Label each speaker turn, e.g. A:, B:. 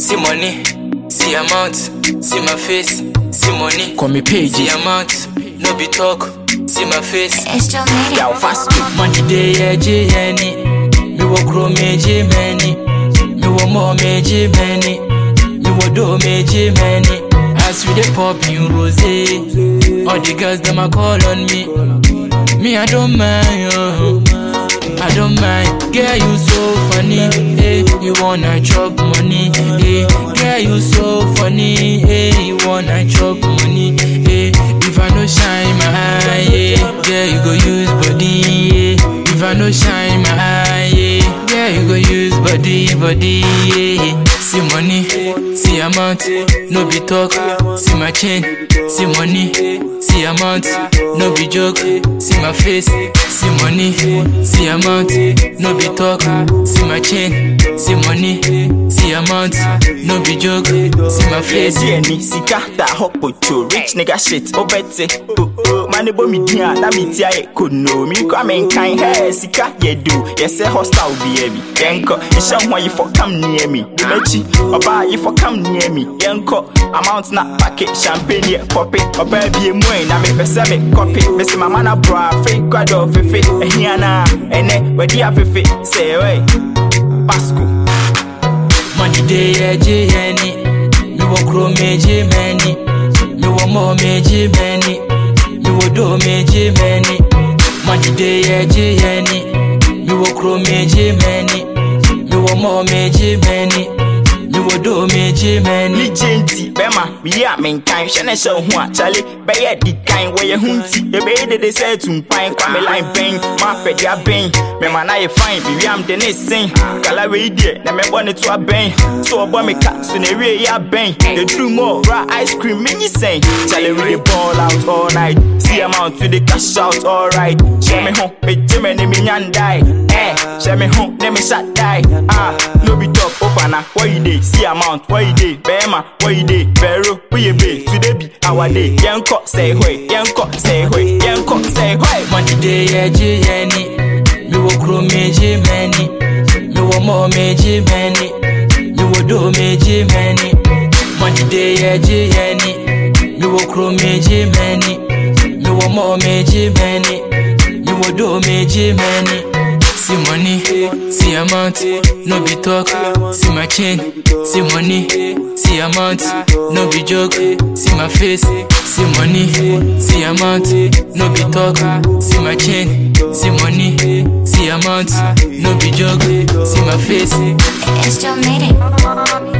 A: see money, see amount, see my face, see money,
B: Call me pages.
A: see amount, no be talk, see my face.
C: It's still made
B: Yo,
C: it.
B: fast me.
A: Money day eji yeni, mi wo kro meji many, mi wo mo meji many, mi wo do meji many. As we dey pop in rose, all the girls them a call on me. Me I don't mind, oh. I don't mind. Girl you so funny, eh? You wanna chop money, eh? Girl you so funny, eh? You wanna chop money, eh? If I no shine my eye, yeah, girl you go use body, yeah. If I no shine my eye, yeah, girl you go use body, body, yeah. See money, see amount, no be talk. See my chain, see money, see amount, no be joke. See my face, see money, see amount, no be talk. See my chain, see money, see amount, no be joke. See my face.
B: Yesi eni sika ta hot pocho rich nigga shit obete oh oh mane bo mi dia na mi tia e kono mi kwa men kan he sika ye do yese hostile bi e bi yenko isha ho yi for come near me di mechi oba yi for come near me yenko amount na packet champagne ye pop it oba bi emu e na me pese me copy me se mama na bra fake kwado fefe ehia na ene wedi afefe say wey Pasco
A: Money day eji yeni Mi wo kro meji many Mi wo mo meji many Mi wo do meji many Money day eji yeni Mi wo kro meji many Mi wo mo meji many Mi wo do meji many
B: ne gye nti bɛma meyi a menkan hwɛ ne hyɛ wo ho a kyale bɛyɛ di kan wɔyɛ ho nti ɛbɛyɛ dede sɛ atumpan kwa me line bɛn maapɛde abɛn mɛma na yɛ fine mewiam de ne sen kala wei deɛ na mɛbɔ ne to abɛn so ɔbɔ me ka so na ɛwie yɛ abɛn yɛduru mɔ ra ice cream menyi sɛn kyale we dey ball out all night see amount we dey cash out all right hyɛ me ho megye me ne menya ndae eh hyɛ me ho ne me hyɛ dae ah no be talk opana what you dey see amount what you dey bɛrima what you dey bɛro woyɛ be today be our day yɛnkɔ sɛ hwɛ yɛnkɔ sɛ hwɛ yɛnkɔ sɛ hwɛ
A: Money day eji yeni Mi wo kro meji many Mi wo mo meji many Mi wo do meji many Money day eji yeni Mi wo kro meji many Mi wo mo meji many Mi wo do meji many See money, see amount, no be talk. See my chain, see money, see amount, no be joke. See my face, see money, see amount, no be talk. See my chain, see money, see amount, no be joke. See my face.
C: It's still made it.